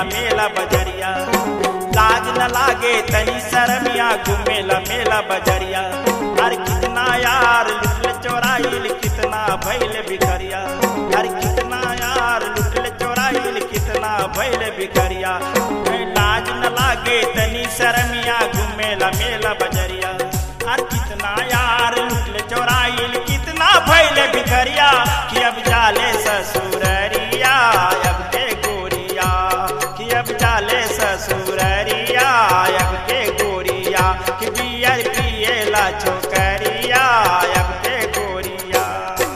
घूमेला मेला बजरिया लाज न लागे तनी शरमिया घूमेला मेला बजरिया अरे कितना यार लुटल चोराइल कितना भैल भिखरिया अरे कितना यार लुटल चोराइल कितना भैल भिखरिया लाज न लागे तनी शरमिया घूमेला मेला बजरिया अरे कितना यार लुटल चोराइल कितना भैल भिखरिया कि अब जाले ससुररिया अब के गोरिया कि अब जाले ससुररिया अब के गोरिया कि बियर पिएला छोकरिया अब के गोरिया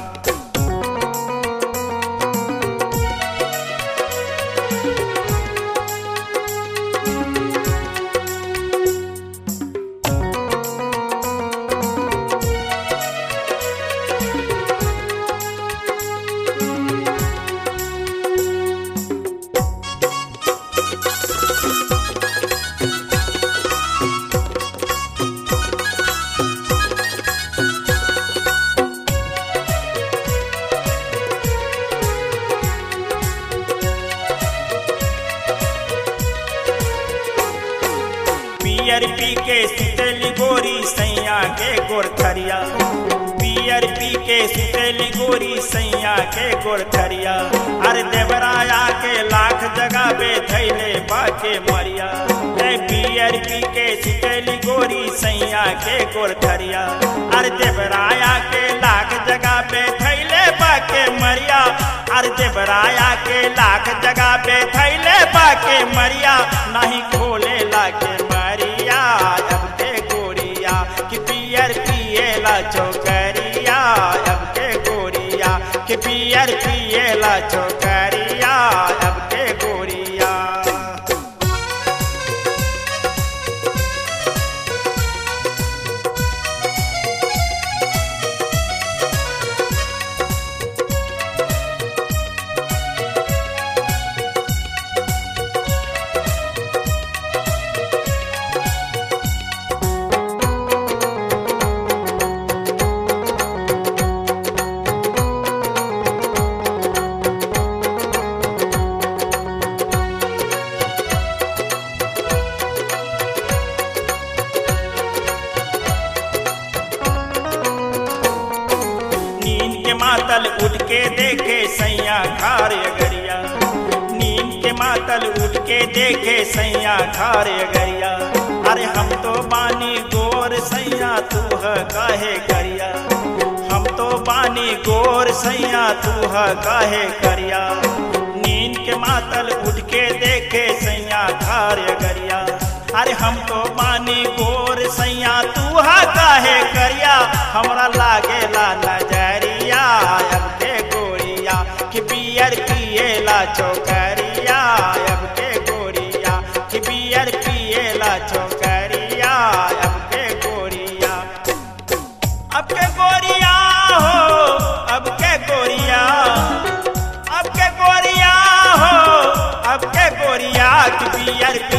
पियर पी के सुतेली गोरी सैया के गोरथरिया पियर पी के सुतेली गोरी सैया के गोरथरिया अरे देवराया के लाख जगह बे थैले बाके मरिया ए पियर पी के सुतेली गोरी सैया के गोरथरिया अरे देवराया के लाख जगह पे थैले बाके मरिया अरे देवराया के लाख जगह पे थैले बाके मरिया नहीं खोले लाके मरिया अब के गोरिया कि पियर पिएला चौकरिया अब के गोरिया कि पियर पिएला चौकरिया अब के गोरिया नींद के मातल उठ के देखे सैया खार अगरिया नींद के मातल उठ के देखे सैया खार अगरिया अरे हम तो बानी गोर सैया तू है काहे करिया हम तो बानी गोर सैया तू है काहे करिया नींद के मातल उठ के देखे सैया खार अगरिया अरे हम तो बानी गोर सैया तू हा काहे करिया हमरा लागेला नजरिया अब के गोरिया कि बियर पिएला चौकरिया अब के गोरिया कि बियर पिएला चौकरिया अब के गोरिया अब के गोरिया हो अब के गोरिया अब के गोरिया हो अब के गोरिया कि बियर